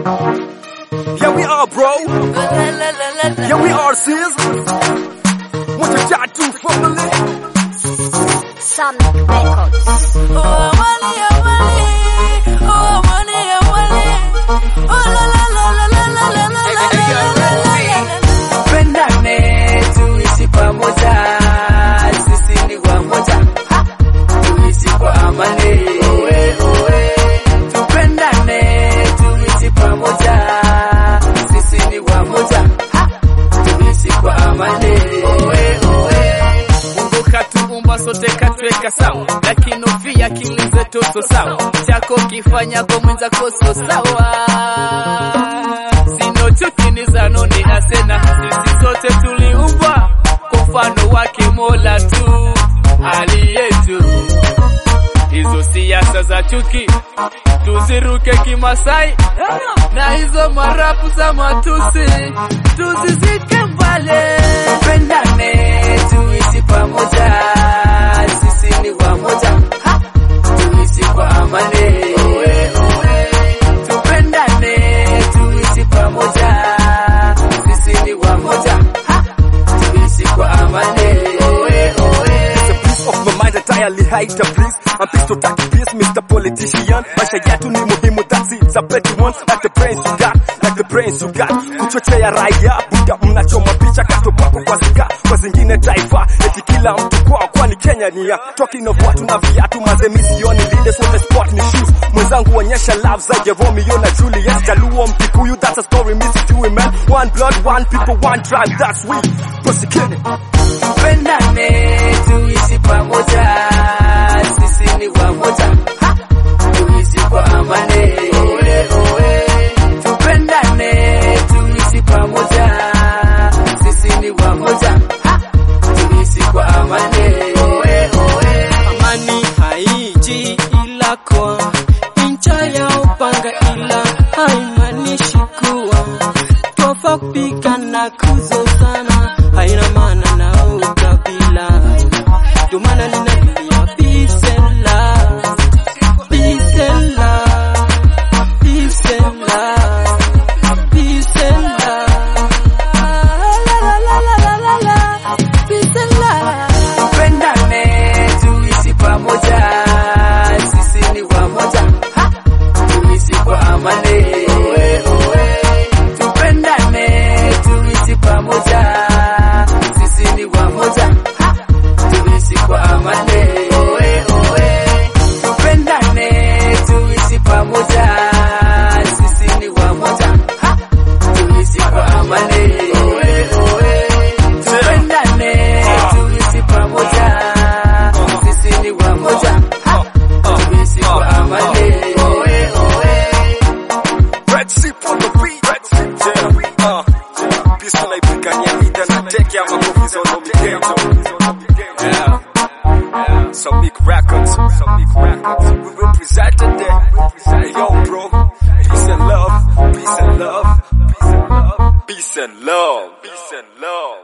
Here we are, bro. Here we are, sis. What you got to family? Sonic Records. Pendane tuishi pamoja, sisi ni wamoja, Ha! tuishi kwa amani. Owe, owe. Tupendane tuishi pamoja, sisi ni wamoja, Ha! tuishi kwa amani. Owe, owe. Mungu katuumba sote katweka sawa, lakini pia akili zetu so sawa. Chako kifanya kwa mwenzako so sawa. Sino chuki ni zanoni asena, sisi sote tuliumbwa kwa mfano wake Mola tu aliyetu. Hizo siasa za chuki tuziruke kimasai, na hizo marapu za matusi tuzizike mbali. Tupendane tuishi pamoja, sisi ni wamoja, Ha! tuishi kwa amani. Owe, owe. Tupendane tuishi pamoja, sisi ni wamoja, Ha! tuishi kwa amani. Owe, owe. It's a piece of my mind entirely hide the please. I'm pissed to take peace, Mr. Politician. Maisha yetu ni muhimu, that's it. It's a petty one, like the brains you got, like the brains you got. Kuchochea raia, buda mnachoma picha kato kwako kwa zika, kwa zingine taifa. Eti kila mtu kwao, kwani Kenya ni ya talking of watu na viatu, mazemisioni leaders wote sport ni shoes. Mwenzangu onyesha love zaidi ya Romeo na Juliet. Jaluo Mkikuyu, that's a story, missy Chewy man. One blood, one people, one tribe, that's we. Pussy Tupendane tuishi pamoja, sisi ni wamoja, Ha! tuishi kwa amani. Owe, owe. Tupendane tuishi pamoja, sisi ni wamoja, Ha! tuishi kwa amani. Owe, owe. Amani haiji ila kwa ncha ya upanga, ila haimaanishi kuwa twafaa kupigana kuzozana, haina maana na ukabila. Ndio maana ninalia peace and love, peace and love, peace and love, peace and love. La, la, la, la, la, la, peace and love. Tupendane tuishi pamoja, sisi ni wamoja, Ha! tuishi kwa amani. Owe, owe. Tupendane tuishi pamoja, sisi ni wamoja, Ha! tuishi kwa amani. Owe, owe. Tupendane tuishi pamoja, sisi ni wamoja, Ha! tuishi kwa amani. Owe, owe. Tupendane tuishi pamoja, sisi ni wamoja, Ha! tuishi kwa amani. Owe, owe. Red Sheep on the beat. Red Sheep on the beat. Uh, peace tunaipigania mida na teke ama nguvu za unomiketo. Yeah. Samik Records. Samik Records. We represented there. Hey, yo, bro. Peace and love. Peace and love. Peace and love. Peace and love. Peace and love.